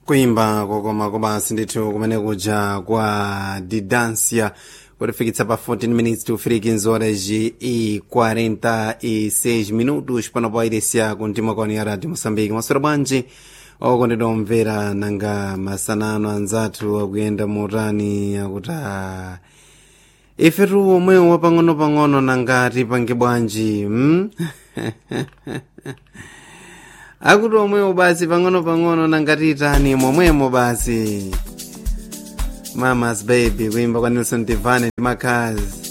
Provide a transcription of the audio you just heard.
kuimba kokoma kobasi ndithu kumene kuja kwa didansia kutifikitsa pa 14 minutes to freaking horas e 46 minutos pano pa iresia kuntima kwani ya radio moçambique maswera bwanji okondedwa omvera nanga masanano anzathu akuyenda motani akuti ah, ifetu omwewo wapang'ono-pang'ono nangati pange bwanji hmm? akuti omwewo basi pang'ono-pang'ono nangati itani momwemo basi mamas baby kuimba kwa nelson divane ndi makazi